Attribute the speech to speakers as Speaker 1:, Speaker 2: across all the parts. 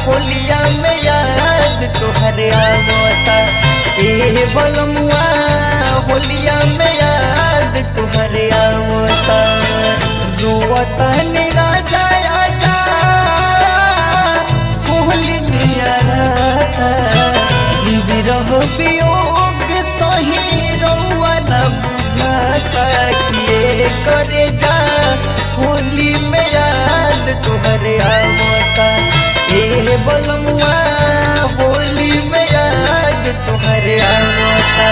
Speaker 1: होलिया में याद तोहरे आवता ए बलमुआ होलिया में याद तोहरे आवता रोवता निराजा आजा होली नियाराता विरह वियोग सही रउआ न बुझाता किए करे जा होली में याद तोहरे आवता ए बलमुआ होली में याद तोहरे आवता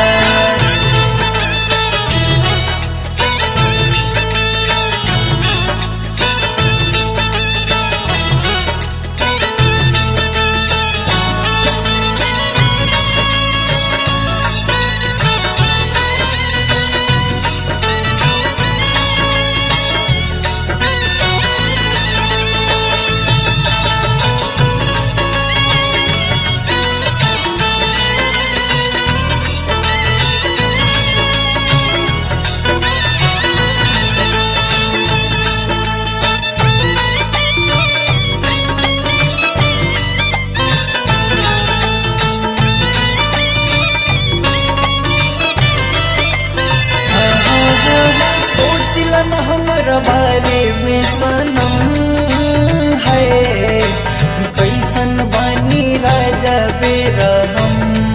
Speaker 1: सोचलन हमर बारे में सनम है कैसन बानी राजा बेरहम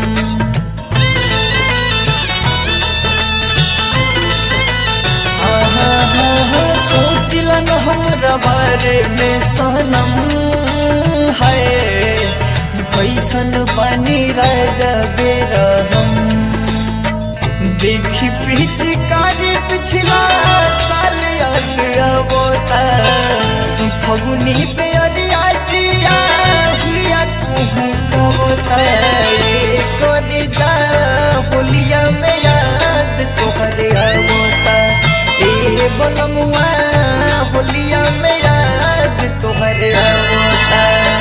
Speaker 1: आहा, हा, हा, सोचलन हमर बारे में सनम है कैसन बानी राजा बेरहम देखी पिचकारी पिछला साल अबोता फगुनी पे अरिया जिया हुलिया तुहू कबोता कर जा होलिया में याद तोहरे अबोता ए बनमुआ होलिया में याद तोहरे अबोता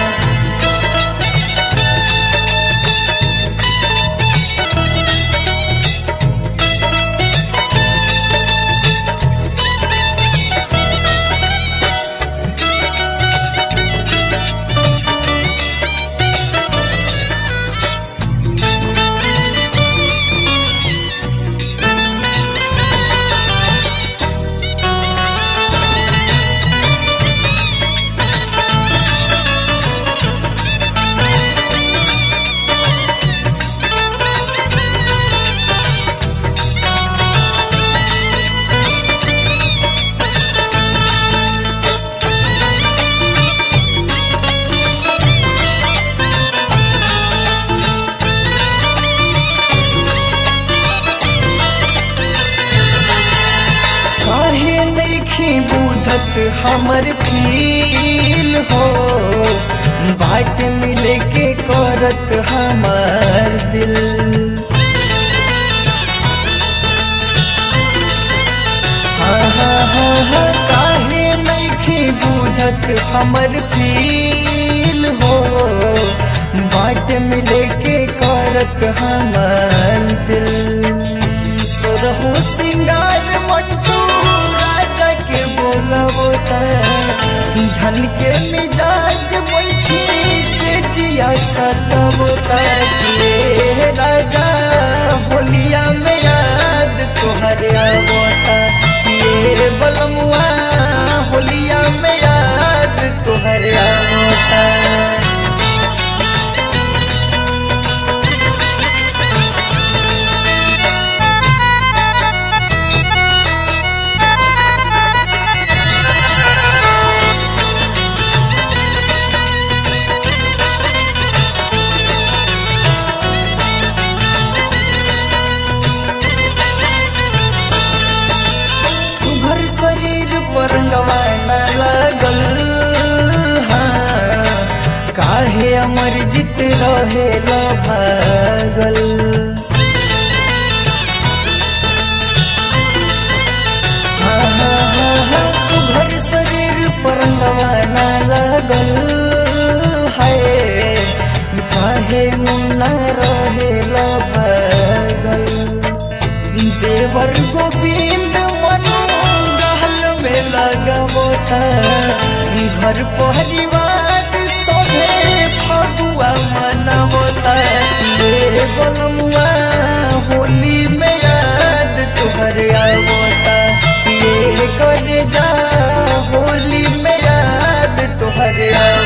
Speaker 1: काहे नइखे बुझत हमर फील हो बाट मिले के करत हमार दिल हा, हा, हा, हा, काहे नइखे बुझत हमर फील हो बाट मिले के करत हमार दिल सुरहु सिंगार मंटू राजा के बोलबोता झन के मिजाज बैठी से जिया सतबोता के राजा होलिया में याद तोहरे आवता ये बलमुआ होलिया में याद तोहरे आवता सुभर शरीर पर गवाना लगल हाँ, काहे अमर जित रहे भागल हाँ, हाँ, हाँ, हाँ, सुभर शरीर पर गवाना लगल है काहे मुन्ना रहे भागल देवर गोविंद मनु गहल में लगबोता घर परिवार सभे प्यार